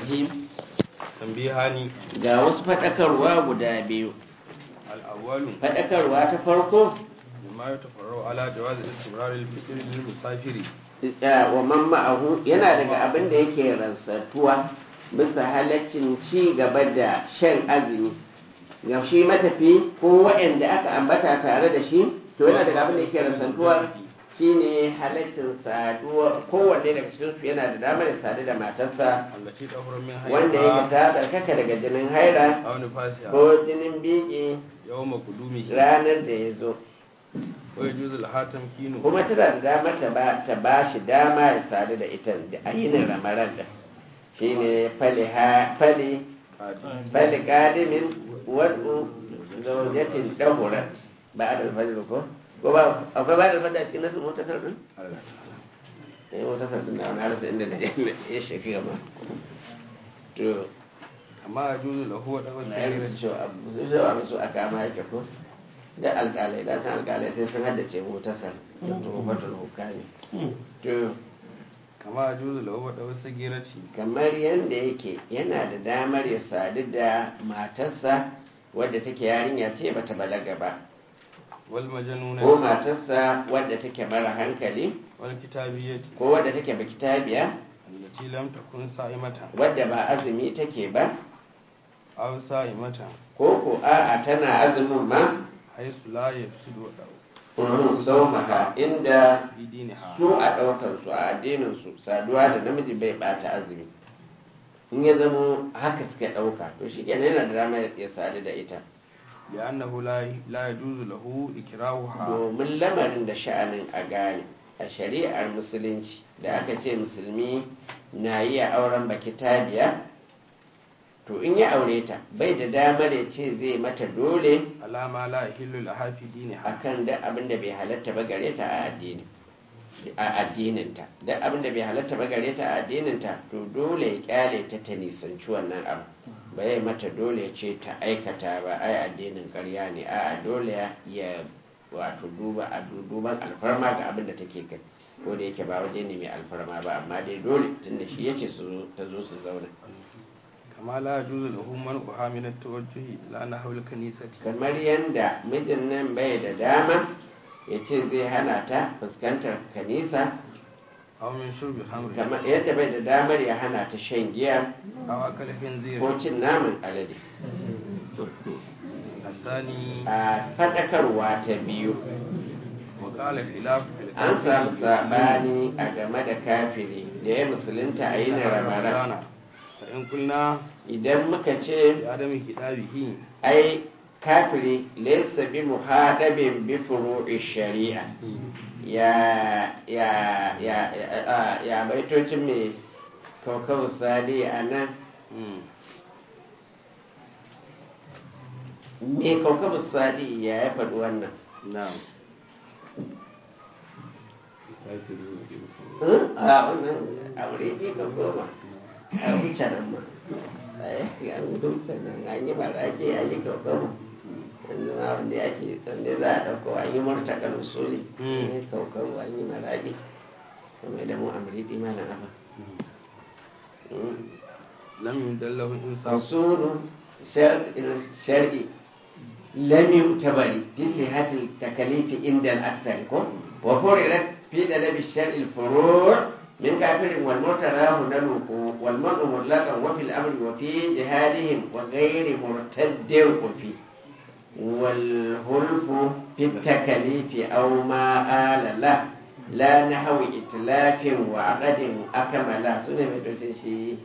الرجيم tambihani ga wasu faɗakarwa guda biyu al-awwalu faɗakarwa ta farko mimma yatafarra'u ala jawaz istimrar al-fitr lil musafiri ya- wa man ma'ahu yana daga abin da yake rantsatuwa bisa halaccin ci gaba da shan azumi ga shi matafi ko waɗanda aka ambata tare da shi to yana daga abin da yake rantsantuwa shine halaccin saduwa kowanne daga cikin su yana da damar ya sadu da matarsa allati tahrum min wanda yake ta tsarkaka daga jinin haira aw nifasiha ko jinin biki yawma qudumihi ranar da ya zo wa yajuzu al-hatam kinu kuma tana da damar ta ba ta ba shi dama ya sadu da ita da ayinin ramaran da shine fali ha fali fali qadimin wadu zawjatin dahurat ba'da al-fajr ko ko ba akwai ba da fada cikin nasu motasar din eh motasar din da wani harsa inda da ya shafi gaba to amma yajuzu lahu wa dawas na yi su abu su zo abu su aka ma yake ko da alƙalai da san alƙalai sai sun haddace motasar da tuhumatul hukami to kama yajuzu lahu wa dawas sagirati kamar yadda yake yana da damar ya sadu da matarsa wadda take yarinya ce bata balaga ba wal majnuna ko matarsa wadda take mara hankali wal kitabiyyati ko wadda take bakitabiya allati lam takun sa'imatan wadda ba azumi take ba aw sa'imatan ko ko a'a tana azumin ma haythu la yafsidu wa daw uhun saumaha inda bi diniha su a ɗaukar su a addinin su saduwa da namiji bai bata azumi in ya zamo haka suka ɗauka to shi kenan yana da dama ya sadu da ita li'annahu la la yajuzu lahu ikrahuha domin lamarin da sha'anin a gane a shari'ar musulunci da aka ce musulmi na yi a auren baki tabiya to in ya aure ta bai da damar ya ce zai mata dole alama la yahillu laha fi diniha akan da abin da bai halatta ba gare ta a addini a addininta da abin da bai halatta ba gare ta a addininta to dole ya kyale ta ta nisanci wannan abu ba ya mata dole ya ce ta aikata ba ai addinin ƙarya ne a dole ya wato duba a duban alfarma ga abin da take kai ko da yake ba waje ne mai alfarma ba amma dai dole tunda shi yace su ta zo su zauna kama la yajuzu lahu man'uha min at-tawajjuhi ila nahwi al-kanisati kamar yanda mijin nan bai da dama ya ce zai hana ta fuskantar kanisa aw min shurbi hamri kamar yadda bai da damar ya hana ta shan giya aw akal khinzir ko cin naman alade asani a faɗakarwa ta biyu wa qala khilaf fil an samu saɓani a game da kafiri da ya musulunta a yin ramara fa in kulna idan muka ce bi adami kitabihi ai kafiri laysa bi muhadabin bi furu'i shari'a ya ya ya ya ya baitocin mai kaukau sadi a nan me kaukau sadi ya ya faɗi wannan na'am a wannan aure ne ka koma a wuce nan ma a wuce nan an yi marake a yi kaukau yanzu ma wanda ake wanda za a ɗauko an yi murtakar usuli an yi kaukau an yi marake kuma da mu amridi malam abin lam yudallahu insaf usulu shar'i lam yu'tabari fi sihhatil takalifi inda al-aksar ko wa furidat fi dalabi shar'i al-furu' min kafirin wal mutarahu naluqu wal mar'u mutlaqan wa fil amri wa fi jihadihim wa ghairi murtaddin fi wal hulfu fi takalifi aw ma ala la la nahwi itlafin wa aqadin akamala sune mai docin shi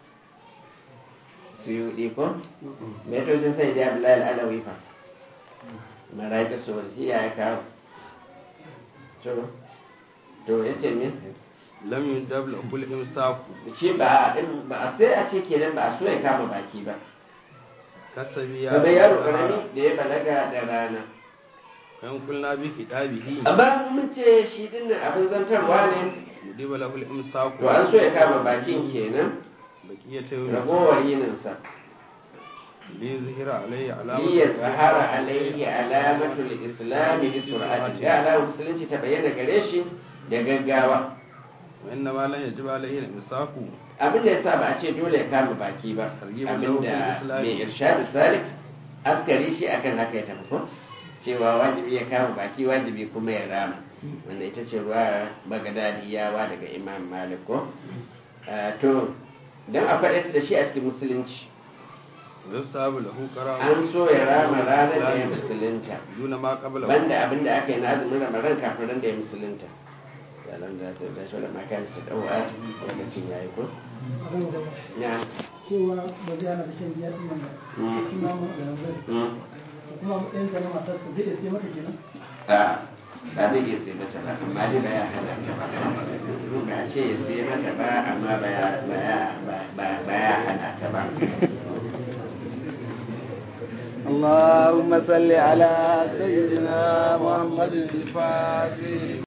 suyuɗi ko metocin sai da abdullahi al'alawi fa maraƙi su shi ya yi kawo to to ya ce min lam yudallahu kul imsak shi ba ba a sai a ce kenan ba a so ya kama baki ba kasabi ya kamar yaro karami da ya balaga da rana fa in kulna bi kitabihi amma mun ce shi dinnan abin zantarwa ne mudiba lahu al-imsak to an so ya kama bakin kenan baqiyata yawmi ragowar yininsa li yuzhira alayhi iya alamatu zahara alaihi alamatul islami bi sur'ati ga alamar musulunci ta bayyana gare shi da gaggawa wa inna ma lan yajiba alayhi al-imsaku abin da yasa ba a ce dole ya kama baki ba Targhibun lahu fil abinda islam. mai irshadu salik askari shi akan haka ya tafi ko cewa wajibi ya kama baki wajibi kuma ya rama wanda ita ce ruwa bagadadiyawa daga imam malik ko Ah, to don a faɗa da shi a cikin musulunci yustahabu lahu qara'u an so ya rama ranar da ya musulunta duna ma qabla banda abin da aka yi na azumin ramadan kafin ran da ya musulunta yalan da ta da shi da makan ta dawa lokacin yayi ko abin da na cewa ba zai hana da shan giya ɗin nan ba Mm. kuma mu da nan mm. kuma matsayin ka na matarsa zai iya mata kenan a ba zai iya sai mata ba amma dai ba ya hana ta ba ba a ce ya sai mata ba amma ba ya ba ya ba- ba ya hana ta ba اللهم صل على سيدنا محمد الفاتح